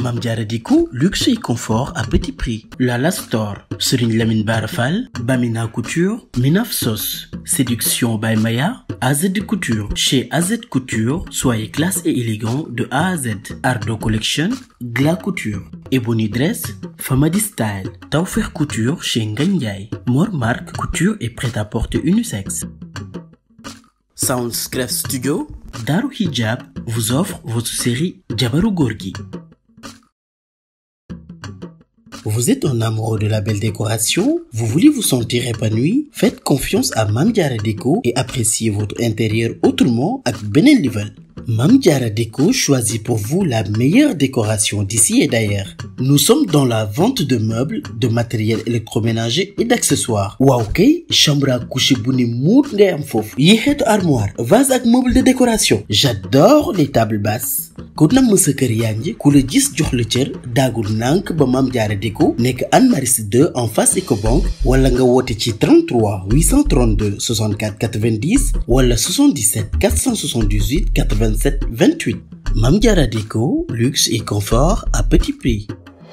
Mame Diarra Déco luxe et confort à petit prix Lala Store Serigne Lamine Bara Fall Bamina Couture Minaf Sos Séduction by Maya AZ Couture chez AZ Couture soyez classe et élégant de A à Z Ardo Collection Gla Couture Ebony Dress Famadi Style Tawfekh Couture chez Ngagne Ndiaye Mor Marc Couture et prêt-à-porter unisexe Soundscref Studio Daru Hijab vous offre votre série Jabaru Gorgui Vous êtes un amoureux de la belle décoration? Vous voulez vous sentir épanoui? Faites confiance à Mame Diarra Déco et appréciez votre intérieur autrement ak beneen level. Mame Diarra Déco choisit pour vous la meilleure décoration d'ici et d'ailleurs. Nous sommes dans la vente de meubles, de matériel électroménager et d'accessoires. waaw kay chambre à coucher bu ni muut ngay am foofu. yi xeetu armoire, vase ak meuble de décoration. J'adore les tables basses. ku namm sa kër yaa ngi ku la gis jox la cër daagul nànk ba Mame Diarra Déco nekk Anne Maris 2 en face Ecobank wala nga woote ci 33 832 64 90 wala 77 478 87 28 Mame Diarra Déco luxe et confort à petit prix.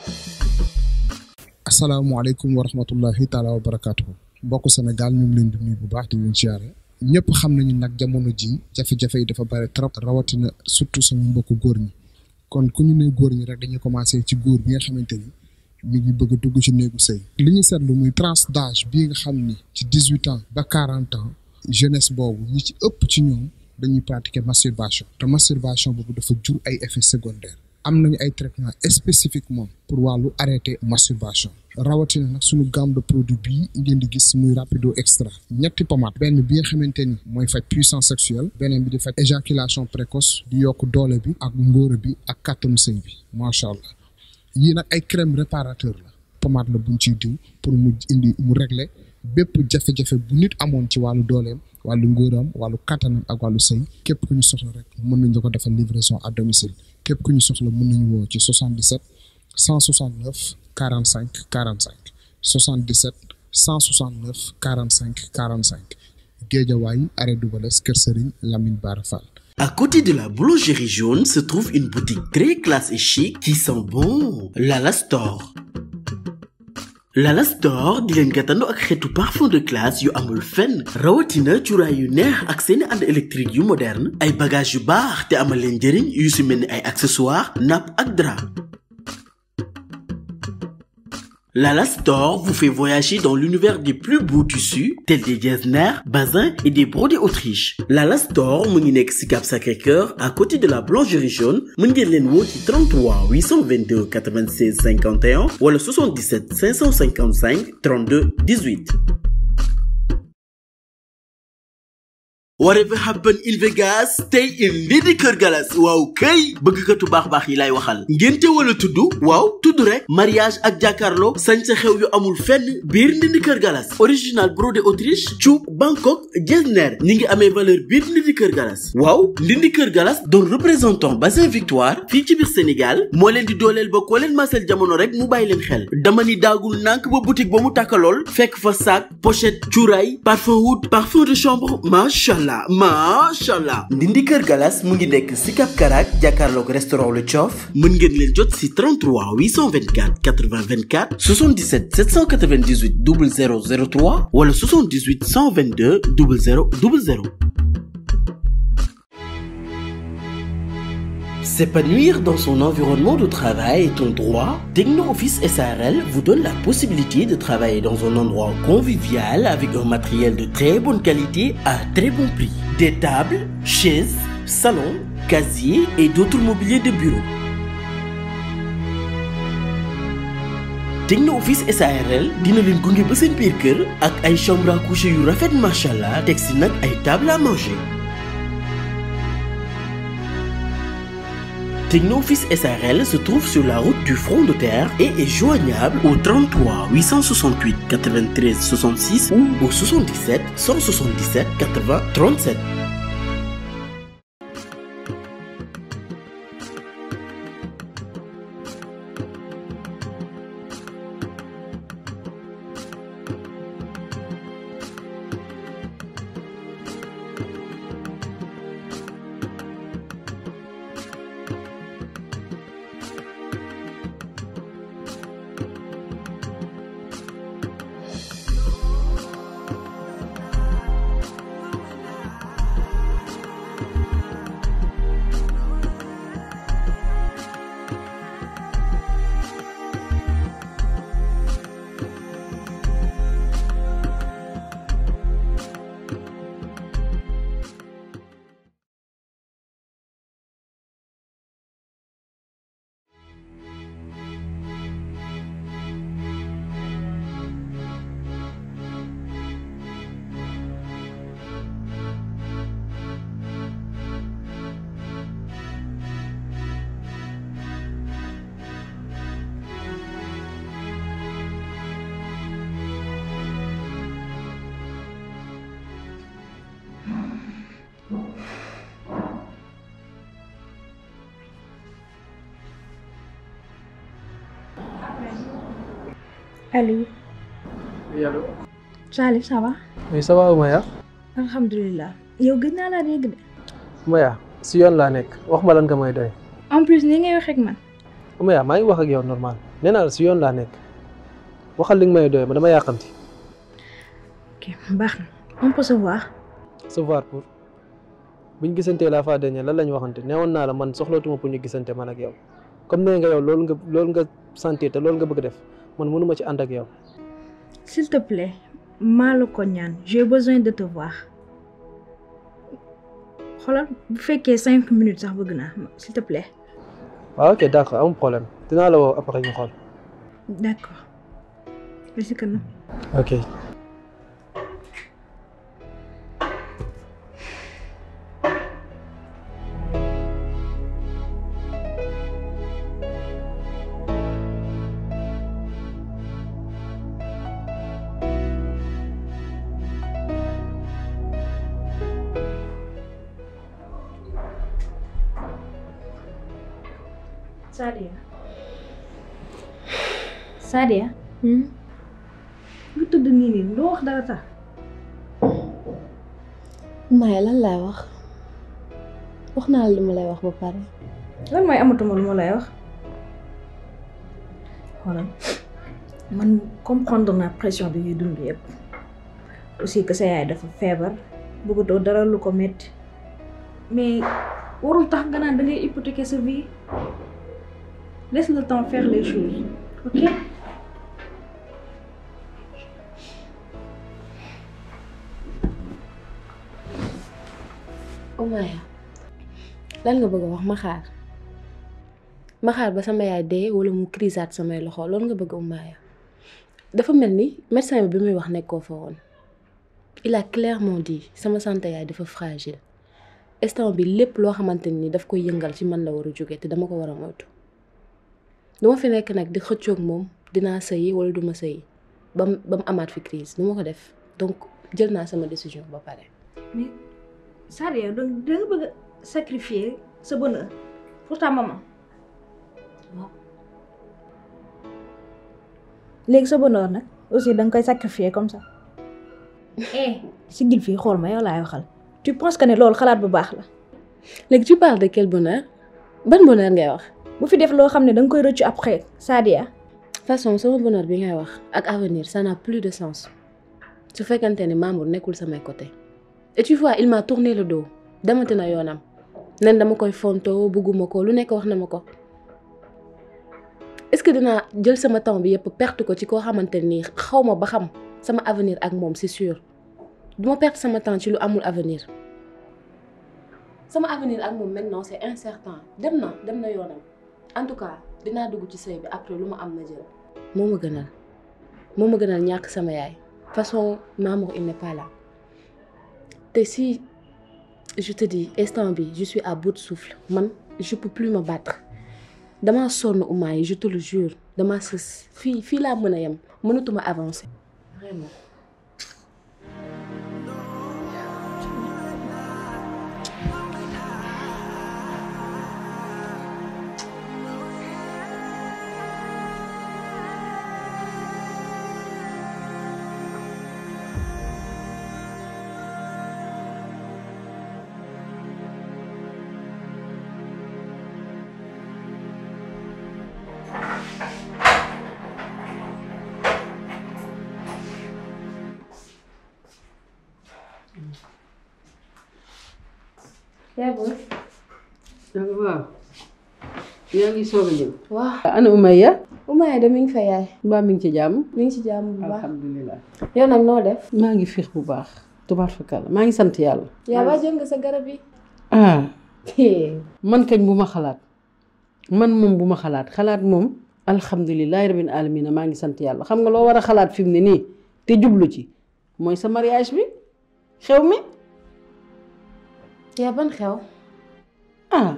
asalaamaaleykum wa rahmatullahi taala wa barakaatuhu mbokk Sénégal ñu ngi leen di nuyu bu baax di leen siyaare ñëpp xam nañu nag jamono ji jafe-jafe yi dafa bari trop rawatina surtout sama mbokku góor ñi kon ku ñu ne góor ñi rek dañuy commencé ci góor bi nga xamante ni mi ngi bëgg a dugg ci néegu sëy li ñu seetlu muy tranche d'âge bii nga xam ni ci dix huit ans ba quarante ans jeunesse boobu ñi ci ëpp ci ñoom dañuy pratiquer masturbation te masturbation boobu dafa jur ay effets secondaires am nañu ay traitements spécifiquement pour wàllu arrêter masturbation rawatina nag suñu gamme de produit bii ngeen di gis muy rapido extra ñetti pommade benn bi nga xamante ni mooy faj puissance sexuelle beneen bi di faj éjaculation précoce di yokk doole bi ak ngóora bi ak kàttanu sëy bi macha allah yii nag ay crème réparateur la pommade la buñ ciy diw pour mu indi mu régler bépp jafe-jafe bu nit amoon ci wàllu dooleem wàllu ngóoram wàllu kattanam ak wàllu sëy képp ku ñu soxla rek mën nañ la ko defal livraison à domicile képp ku ñu soxla mën nañu woo ci 77 169 45 45 77 169 45 45 Géejawaay arrêt Dubalès Kër Serigne Lamine Bara Fall À côté de la boulangerie jaune se trouve une boutique très classe et chic qui sent bon Lala Store Lala Store di leen gàttandu ak xeetu parfum de classe yu amul fenn rawatina cuuraay yu neex ak seeni ànd électrique yu moderne ay bagages yu baax te amal leen njëriñ yu si mel ni ay accessoires nappe ak drap Lala Store vous fait voyager dans l'univers des plus beaux tissus tels des getzner, bazin et des brodés Autriche. Lala Store mu ngi nekk ci Cap Sacré-Cœur à côté de la boulangerie jaune mën ngeen leen woo ci 33 822 96 51 wala 77 555 32 18. whatever happen in Vegas stay in Ndindy Kër Galas waaw kay bëggkatu baax-baax yi lay waxal ngénte wala tudd waaw tudd rek mariage ak jàkkaarloo sañ sa xew yu amul fenn biir Ndindy Kër Galas original brodé Autriche cuub Bangkok Getzner ñi ngi amee valeur biir Ndindy Kër Galas waaw Ndindy Kër Galas doon représentant bassin Victoire fii ci biir Sénégal moo leen di dooleel ba koo leen masel jamono rek mu bàyyi leen xel dama ni daagul nànk ba boutique ba mu tàkkalool fekk fa sac pochette cuuraay parfum oud parfum de chambre macha allah macha allah ndindi kër galas mu ngi nekk si Cap Karak jàkkaarloog restaurant Le Thiof mën ngeen leen jot si 33 824 80 24 77 798 0003 wala 78 122 00 00 S'épanouir dans son environnement de travail est un droit. Techno Office SARL vous donne la possibilité de travailler dans un endroit convivial avec un matériel de très bonne qualité à très bon prix. Des tables, chaises, salons, casiers et d'autres mobiliers de bureau. Techno Office SARL dina leen gunge ba seen biir kër ak ay chambre à coucher yu rafet macha allah teg si nag ay table à manger. Technoffice SARL se trouve sur la route du front de terre et est joignable au 33 868 93 66 ou au 77 177 80 37. Aliou oui allo. Salif ça va oui ça va Oumaya. alhamdulilah yow gëj naa laa dégg de Oumaya si yoon laa nekk wax ma lan nga may doy. en plus ni ngay waxee ak man Oumaya maa ngi wax ak yow normal nee naa la si yoon laa nekk waxal li nga may doy ma dama yàqamti. ok baax na on peut se voir se voir pour buñ gisantee la fois dernière lan la ñu waxante neewoon naa la man soxlootuma pour ñu gisante man ak yow comme nee nga yow loolu nga loolu nga sentir te loolu nga bëgg def man mënuma ci ànd ak yow. s'il te plaît maa la ko ñaan j'ai besoin de te voir xoolal bu fekkee cinq minutes sax bëgg naa s'il te plaît waaw ok d'accord amul problème dinaa la woo après ñu xool. d'accord merci kanam ok. Sadia Sadia lu tudd nii nii doo wax dara sax Maya lan laay wax wax naa la li ma lay wax ba pare lan mooy amatuma lu ma lay wax xoolal man comprendre naa pression bi ngay dund yëpp aussi que sa yaay dafa feebar bëggatoo dara lu ko metti mais warul tax nga naan da ngay hypothéquer sa vie laisse le temps faire les choses ok Oumaya lan nga bëgg a wax ma xaar ma xaar ba sama yaay dee wala mu crisaat samay loxo loolu nga bëgg Oumaya dafa mel ni médecin bi bi muy wax nekkoo fa woon il a clairement dit sama santé yaay dafa fragile instant bi lépp loo xamante ni daf koy yëngal ci man la war a jóge te dama ko war a moytu duma fi nekk nag di xëccoog moom dinaa sëyi wala duma sëyi ba mu ba mu amaat fi crise du ma ko def donc jël naa sama décision ba pare mais Sadia da da nga bëgg a sacrifier sa bonheur pour ta maman waaw léegi sa bonheur nag aussi da nga koy sacrifier comme ça eh siggil fii xool ma yow laay waxal tu penses que ne loolu xalaat bu baax la léegi tu parles de quel bonheur ban bonheur ngay wax bu fi def loo xam ne da nga koy rëccu après Sadia façon sama bonheur bi ngay wax ak avenir ça n'a plus de sens su fekkante ni Mamour nekkul samay côté et tu vois il m'a tourné le dos demati na yoonam nen dama koy fontoo bugguma ko lu nekk wax na ma ko est-ce que dinaa jël sama temps bi yëpp perte ko ci koo xamante nii xaw ma ba xam sama avenir ak moom c'est sûr duma perte sama temps ci lu amul avenir sama avenir ak moom maintenant c'est incertain dem na dem na yoonam en tout cas dinaa dugg ci sëy bi après lu ma am na jël moo ma gënal moo ma gënal ñàkk sama yaay façon Mamour il n'est pas là te si je te dis instant bi je suis à bout de souffle man je peux plus me battre damaa sonn Oumaya yi je te le jure damaa sës fii fii laa mën a yem mënatuma avancer vraiment yaa booy waaw yaa ngi soog a ñëw. waaw ana Umayya. Oumaya de mi ngi fa yaay mbaa mi ngi ci jàmm. mi ngi ci jàmm bu baax alhamdulilah. yow nag noo def maa ngi fiix bu baax. tubaar fakal maa ngi sant yàlla. yaa ba jël nga sa garab yi ah man kañ bu ma xalaat man moom bu ma xalaat xalaat moom alhamdulilahi rabbil alamina maa ngi sant yàlla xam nga loo war a xalaat fi mu ne nii te jublu ci mooy sa mariage bi xew mi yaa ban xew ah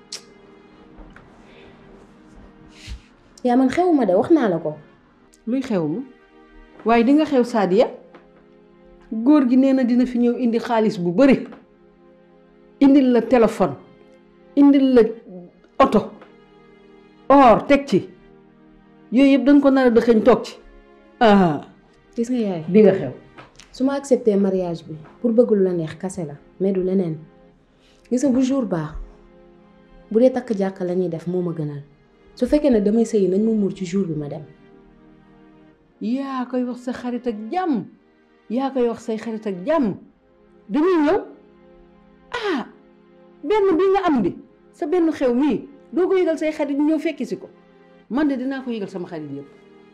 yaa man xewuma de wax naa la ko luy xew ma waaye di nga xew Sadia góor gi nee na dina fi ñëw indi xaalis bu bari indil la téléphone indil la oto or teg ci yooyu yëpp danga ko nar a dëxëñ toog ci ah gis nga yaay di nga xew su ma accepté mariage bi pour bëgg lu la neex kase la mais du leneen gis nga bu jour baax bu dee takk jàkka la ñuy def moo ma gënal su fekkee ne damay sëyi nañ ma muur ci jour bi ma dem yaa koy wax sa xarit ak jàmm yaa koy wax say xarit ak jàmm dañuy ñëw ah benn bi nga am di sa benn xew mii doo ko yëgal say xarit ñu ñëw fekki si ko man de dinaa ko yëgal sama xarit yëpp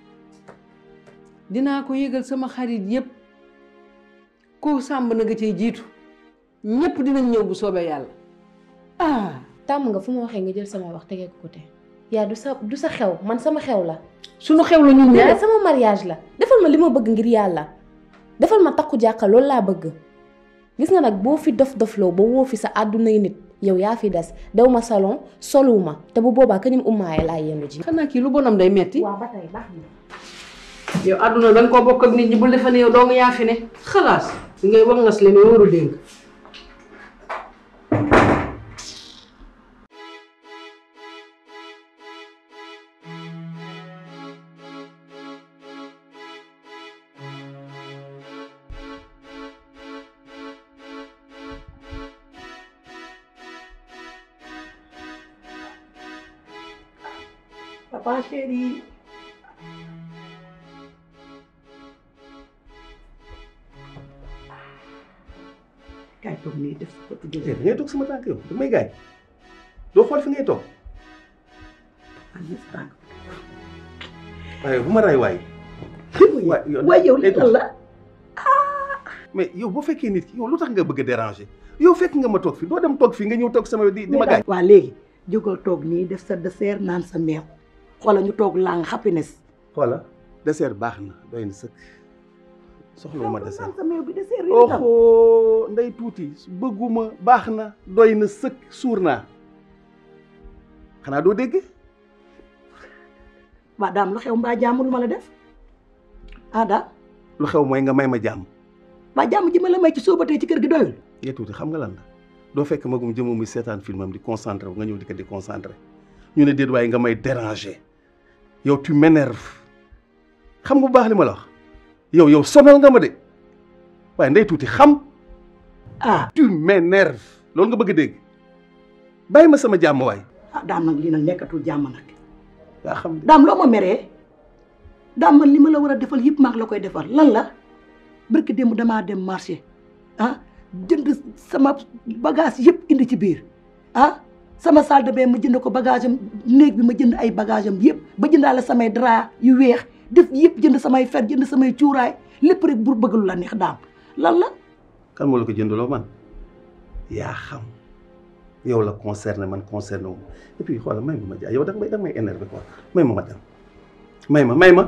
dinaa ko yëgal sama xarit yëpp ku sàmb na nga cay jiitu ñëpp dinañ ñëw bu soobee yàlla ah tàmm nga fu ma waxee nga jël sama wax tegee ko côté yaa du sa du sa xew man sama xew la sunu xew la ñun mais ñaar sama mariage la defal ma li ma bëgg ngir yàlla defal ma takku jàkka loolu laa bëgg gis nga nag boo fi dof dofloo ba woo fi sa àddunay nit yow yaa fi des dew ma salon soluwuma te bu boobaa ka ñum ummaaye laa yendu ji xanaa kii lu bonam day metti waaw ba tey baax na yow àdduna da nga koo bokk ak nit ñi bu defa ne yow doo nga yaa fi ne xalaas li ngay wax ngas leen waru dénk Papa chéri. Kaay toog nii def sa petit da déjeuner. ngay toog sama tànk yow da may gaañ doo xool fi ngay toog Andi sa tànk. waaye bu ma ray waay waay yow waaye yow li day toog. la mais yow boo fekkee nit ki yow lu tax nga bëgg a déranger yow fekk nga ma toog fi doo dem toog fii nga ñëw toog sama di di ma gaañ waa léegi jógal toog nii def sa dessert naan sa meew xoola ñu toog lang happiness. xoola dessert baax na doy na sëkk soxla ma dessert naan sa meew bi dessert yi tam. oxo nday tuuti bëgguma baax na doy na sëkk suur naa xanaa doo dégg waa daam lu xew mbaa jàmm lu ma la def ah daa lu xew mooy nga may ma jàmm mbaa jàmm ji ma la may ci sóobatee ci kër gi doyul. yee tuuti xam nga lan la doo fekk magum jëmm muy seetaan filmam di concentré wu nga ñëw di ko di concentré ñu ne déet waaye nga may déranger yow tu m'énerve xam nga bu baax li ma la wax yow yow sonal nga ma de waaye ndey tuuti xam ah tu m'énerve loolu nga bëgg a dégg bàyyi ma sama jàmm waay ah daam nag lii nag nekkatul jàmm nag. yaa xam daam loo ma meree daam man li ma la war a defal yëpp maa ngi la koy defal lan la barki démb damaa dem marché ah jënd sama bagage yëpp indi ci biir ah sama salle de bain ma jënd ko bagage am néeg bi ma jënd ay bagage am yëpp ba jëndaale samay drap yu weex def yëpp jënd samay fer jënd samay cuuraay lépp rek pour bëgg lu la neex daam lan la kan moo la ko jëndaloo man yaa xam yow la concerné man concerné wu ma et puis xoolal may ma ma jaay yow da nga may da nga may énervé quoi may ma ma dem may ma may ma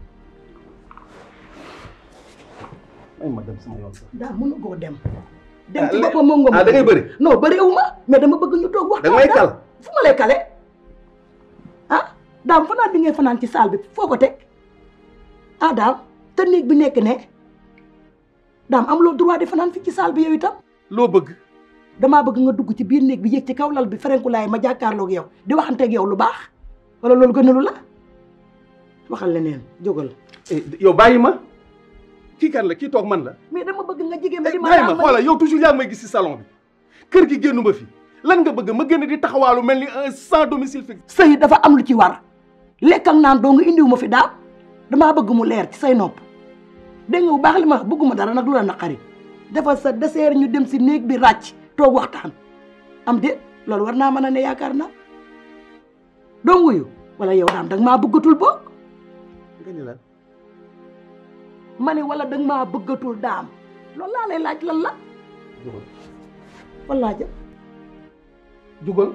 may ma dem sama yoon sax. daam mënu koo dem dem Ah, ci lé- boppam moom nga ah da ngay bëri non bëriwu ma mais dama bëgg ñu toog da waxtaan nga may daam. kal fu ma lay kale ah daam fanaan bi ngay fanaan ci saal bi foo ko teg ah daam te néeg bi nekk ne daam am loo droit di fanaan fi ci saal bi yow itam loo bëgg damaa bëgg nga dugg ci biir néeg bi yéeg ci kaw lal bi ferenkulaay ma jàkkaarloog yow di waxanteeg yow lu baax wala loolu gënalu la waxal leneen jógal Eh, yow bàyyi ma kii kan la kii toog man la. mais dama bëgg nga jigéen ma di ma bàyyi ma daam xoolal yow toujours yaa ngi may gis ci salon bi kër gi génnu ma fi lan nga bëgg ma génn di taxawaalu mel ni un sans domicile fixe. sëy dafa am lu ci war lekk ak naan doo nga indiwu ma fi daam damaa bëgg mu leer ci say nopp dégg nga bu baax li ma wax bëgguma dara nag lu la naqari defal sa dessert ñu dem si néeg bi ràcc toog waxtaan am déet loolu war naa mën a ne yaakaar naa doo wuyu wala yow daam danga maa bëggatul boog nga ni lan ma ne wala danga maa bëggatul daam loolu laa lay laaj lan la jugal wallaa ja jugal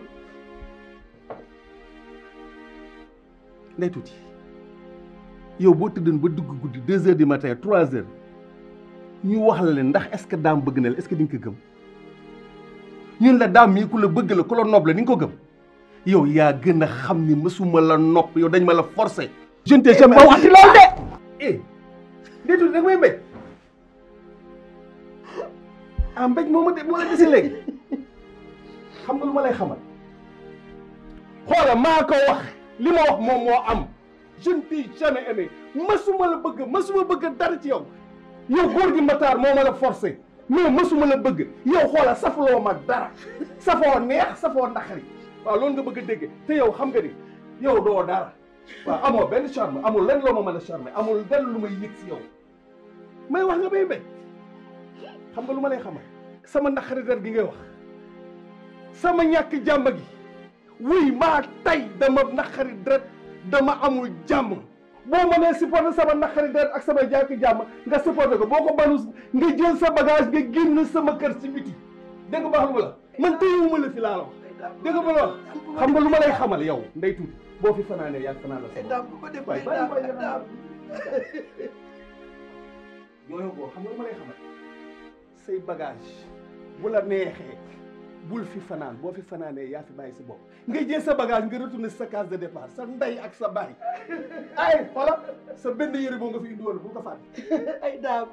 ndey tuuti yow boo tëddoon ba dugg guddi deux heures du matin trois heures ñu wax la leen ndax est-ce que daam bëgg na la est-ce que di nga ko gëm ñun la daam mii ku la bëgg la ku la nopp la ni nga ko gëm yow yaa gën a xam ni mësuma la nopp yow dañ ma la forcer. je ne t'ai jamais ba waxti loolu de eh ndey tuuti da nga may mbéj ah mbéj moo ma de moo la dese léegi xam nga lu ma lay xamal xoola maa ko wax li ma wax moom moo am je ne t'ai jamais aimé masuma la bëgg masuma bëgg dara ci yow yow góor gi Matar moo ma la forcé mais masuma la bëgg yow xoola safloo ma dara safoo neex safoo naqari waaw loolu nga bëgg a dégg te yow xam nga ni yow doo dara waaw amoo benn charme amul lenn loo ma mën a charme amul lenn lu may yëg si yow may wax nga bay bay xam nga lu ma lay xamal sama naqari der gi ngay wax sama ñàkk jàmm gi wuy maa tay dama naqari deret dama amul jàmm boo mënee supporter sama naqari deret ak sama ñàkk jàmm nga supporter ko boo ko banu nga jël sa bagage nga génn sama kër ci biti dégg nga baax lu ma la man téyewuma la fi laa la wax dégg nga ma la wax xam nga lu ma lay xamal yow ndey tuuti boo fi fanaanee yaa fanaan la sama daam bu ko def waay daam bàyyi bàyyi daam yooyu boo xam nga lu ma lay xamal say bagage bu la neexee bul fi fanaan boo fi fanaanee yaa fi bàyyi si bopp nga jël sa bagage nga retourné sa case de départ sa ndey ak sa baay ay xoola sa benn yëre boo nga fi indi woon bu ko fàtte ay daam